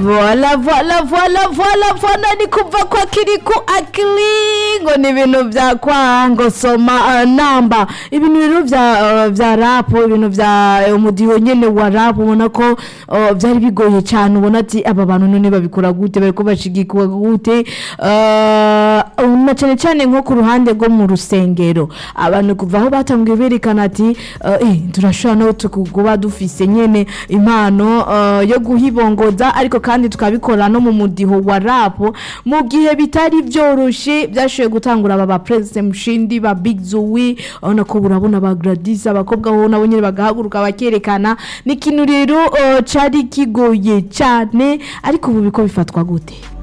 voila voila voila voila voila ni kuva kwa kiriku akili ngo ni ibintu vya kwango soma uh, namba ibintu rero vya uh, vya rap ibintu vya uh, umudiho nyene wa rap ubona ko uh, vyari bigoye cyane ubona ati aba bantu none babikora gute bariko bashigikwa gute uh, na cyane cyane nko ku ruhande rwo mu rusengero abantu kuva aho batangiye berekana ati uh, eh, turashobora no tukuba dufise nyene impano uh, yo guhibongoza ariko kandi tukabikora no mu mudiho wa rap mu gihe bitari byoroshe byashoboye gutangura aba ba President Mushindi ba Big Zoe urabona ko urabona ba Gladys abakobwa bo nabo nyene bagahaguruka bakerekana ni ikintu rero uh, cari kigoye cyane ariko ubu biko bifatwa gute